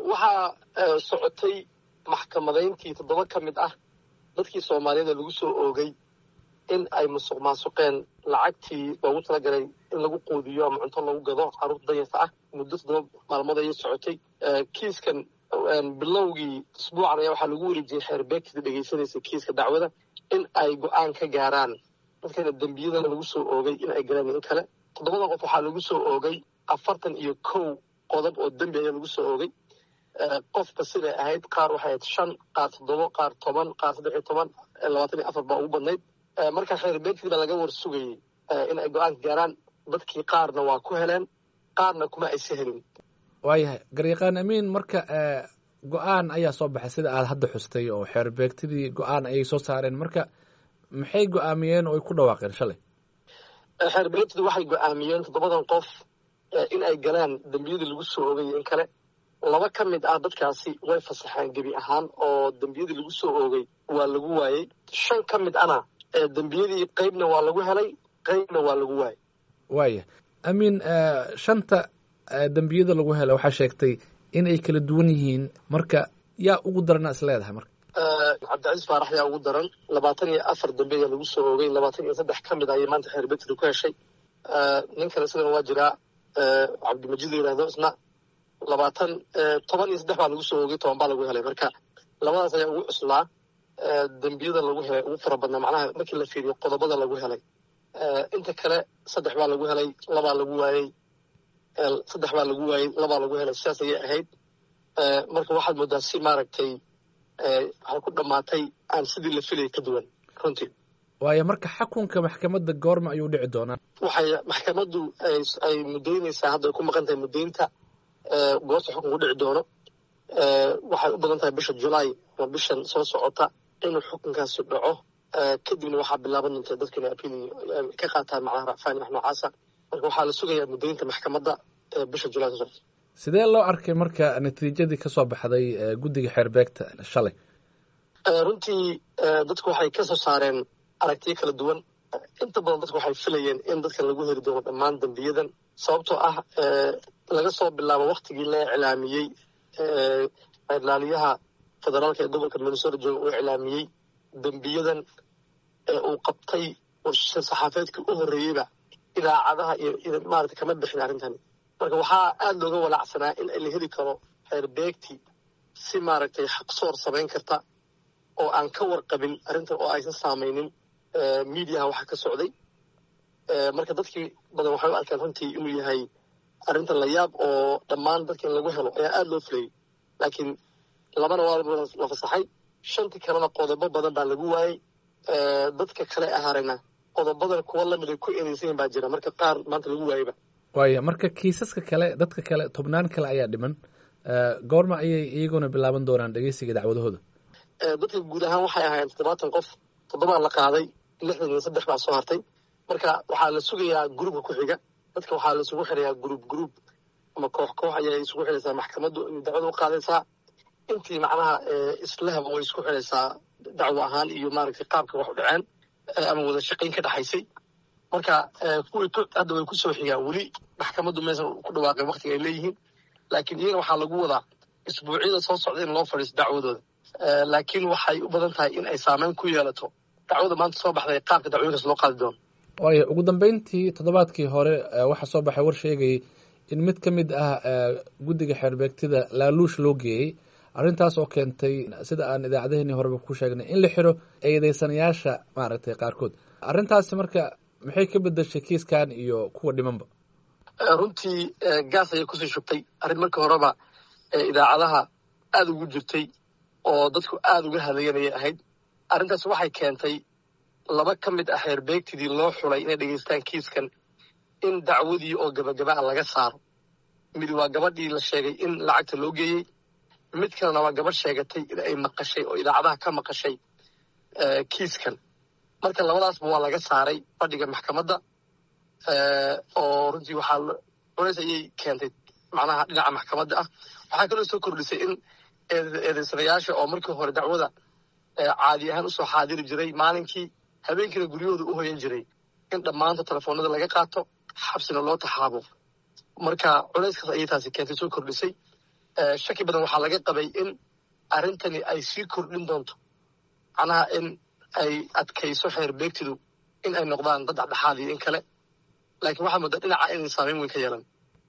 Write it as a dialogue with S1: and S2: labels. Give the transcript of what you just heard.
S1: waxaa socotay maxkamadayntii toddoba ka mid ah dadkii soomaaliyeed ee lagu soo oogay in ay musuq maasuqeen lacagtii loogu talagalay in lagu quudiyo ama cunto lagu gado carruurta danyarta ah muddo toddoba maalmood ayay socotay kiiskan bilowgii isbuucan ayaa waxaa lagu wareejiyey xeerbeegtida dhegaysanaysa kiiska dacwada in ay go-aan ka gaaraan dadkana dembiyadana lagu soo oogay in ay galaan in kale toddobada qof waxaa lagu soo oogay afartan iyo kow qodob oo dembi ayaa lagu soo oogay qofka siday ahayd qaar waxay ahayd shan qaar toddobo qaar toban qaar saddex iyo toban labaatan iyo afar baa ugu badnayd marka xeerbeegtid baa laga war sugayey in ay go-aanka gaaraan dadkii qaarna waa ku heleen qaarna kuma aysa helin
S2: waayahay garyaqaan amiin marka go-aan ayaa soo baxay sida aad hadda xustay oo xeerbeegtidii go-aan ayay soo saareen marka maxay go-aamiyeen oo ay ku dhawaaqeen shalay
S1: xeerbeegtidu waxay go-aamiyeen toddobadan qof in ay galaan dembiyadii lagu soo oogay in kale laba ka mid ah dadkaasi way fasaxeen gebi ahaan oo dembiyadii lagu soo oogay waa lagu waayey shan ka mid ana dembiyadii qeybna waa lagu helay qeybna waa lagu waayey
S2: waaya amiin shanta dembiyada lagu hela waxaa sheegtay in ay kala duwan yihiin marka yaa ugu darana is leedahay marka
S1: cabdicasiis faarax yaa ugu daran labaatan iyo afar dambe ayaa lagu soo oogay labaatan iyo saddex ka mid ayay maanta xeerbeegtida ku heshay nin kale isagana waa jiraa cabdimajid la yihahdo isna labaatan toban iyo saddex baa lagu soo oogay toban baa lagu helay marka labadaas ayaa ugu cuslaa dembiyada lagu helay ugu fara badnaa macnaha markii la fiiriyo qodobada lagu helay inta kale saddex baa lagu helay labaa lagu waayey saddex baa lagu waayey labaa lagu helay sidaas ayay ahayd marka waxaad moodaa si maaragtay waxay ku dhammaatay aan sidii la filayay ka duwan runtii
S2: waayo marka xakunka maxkamadda goorma ayuu dhici doonaa
S1: waxay maxkamaddu ay muddaynaysaa hadda ay ku maqan tahay muddaynta goorta xukunku dhici doono waxay u badan tahay bisha julaay ama bishan soo socota inuu xukunkaasi dhaco kadibna waxaa bilaaban doonta dadku inay apil ka qaataan macnaha racfaani wax noocaasa marka waxaa la sugayaa muddaynta maxkamadda bisha julaay soo socota
S2: sidee loo arkay marka natiijadii ka soo baxday guddiga xeerbeegta shalay
S1: runtii dadku waxay ka soo saareen aragtiyo kala duwan inta badan dadku waxay filayeen in dadkan lagu heli doono dhammaan dembiyadan sababtoo ah laga soo bilaabo waktigii la iclaamiyey ilaaliyaha federaalka ee gobolka minnesota jooga uu iclaamiyey dembiyadan uu qabtay saxaafeedkii u horreeyeyba idaacadaha iyo maarata kama bixin arrintani marka waxaa aada looga walaacsanaa in la heli karo xeerbeegti si maaragtay xaqsoor samayn karta oo aan ka warqabin arrintan oo aysan saamaynin mediaha waxa ka socday marka dadkii badan waxay u arkaan runtii inuu yahay arrintan la yaab oo dhammaan dadka in lagu helo ayaa aada loo fulayay laakiin labana waa la fasaxay shantii kalena qodobo badan baa lagu waayey dadka kale ahaarayna qodobadan kuwa lamid ay ku ereysayin baa jira marka qaar maanta lagu waayeyba
S2: waaya marka kiisaska kale dadka kale tobnaan kale ayaa dhiman goorma ayay iyaguna bilaaban doonaan dhegeysiga dacwadahooda
S1: dadka guud ahaan waxay ahaayeen toddobaatan qof toddobaa la qaaday lixdan iyo saddex baa soo hartay marka waxaa la sugayaa gruubka ku xiga dadka waxaa la isugu xirayaa gruub gruub ama koox koox ayay isugu xiraysaa maxkamaddu dacwada u qaadaysaa intii macnaha islahaba way isku xiraysaa dacwo ahaan iyo maaragtay qaabka wax u dhaceen ama wada shaqayn ka dhexaysay marka kuwii hadda way kusoo xigaan weli maxkamaddu maysan ku dhawaaqeen waktiga ay leeyihiin laakiin iyaga waxaa lagu wadaa isbuucyada soo socda in loo fadhiisto dacwadooda laakiin waxay u badan tahay in ay saameyn ku yeelato dacwada maanta soo baxday qaabka dacwooyinkaas loo qaadi doono
S2: waayo ugu dambeyntii toddobaadkii hore waxaa soo baxay war sheegayay in mid ka mid ah guddiga xeerbeegtida laaluush loo geeyey arrintaas oo keentay sida aan idaacadaheenii horeba ku sheegnay in la xiro eedeysanayaasha maaragtay qaarkood arrintaasi marka maxay ka bedeshay kiiskan iyo kuwa dhimanba
S1: runtii gaas ayay kusii shubtay arrin markii horeba idaacadaha aada ugu jirtay oo dadku aada uga hadlayan ayay ahayd arrintaas waxay keentay laba ka mid ah xeerbeegtidii loo xulay inay dhegeystaan kiiskan in dacwadii oo gabagaba a laga saaro mid waa gabadhii la sheegay in lacagta loo geeyey mid kalena waa gabadh sheegatay in ay maqashay oo idaacadaha ka maqashay kiiskan marka labadaasba waa laga saaray fadhiga maxkamadda oo runtii waxaa culays ayay keentay macnaha dhinaca maxkamadda ah waxaa kaloo soo kordhisay in eedeysanayaasha oo markii hore dacwada caadi ahaan usoo xaadiri jiray maalinkii habeenkiina guryahooda u hoyan jiray in dhammaanta telefoonada laga qaato xabsina loo taxaabo marka culayskaas ayay taasi keentay soo kordhisay shaki badan waxaa laga qabay in arrintani ay sii kordhin doonto macnaha in ay adkayso xeer beegtidu in ay noqdaan dad dhexdhexaad iyo in kale laakiin waxaa mudda dhinaca inay saameyn weyn ka yeelan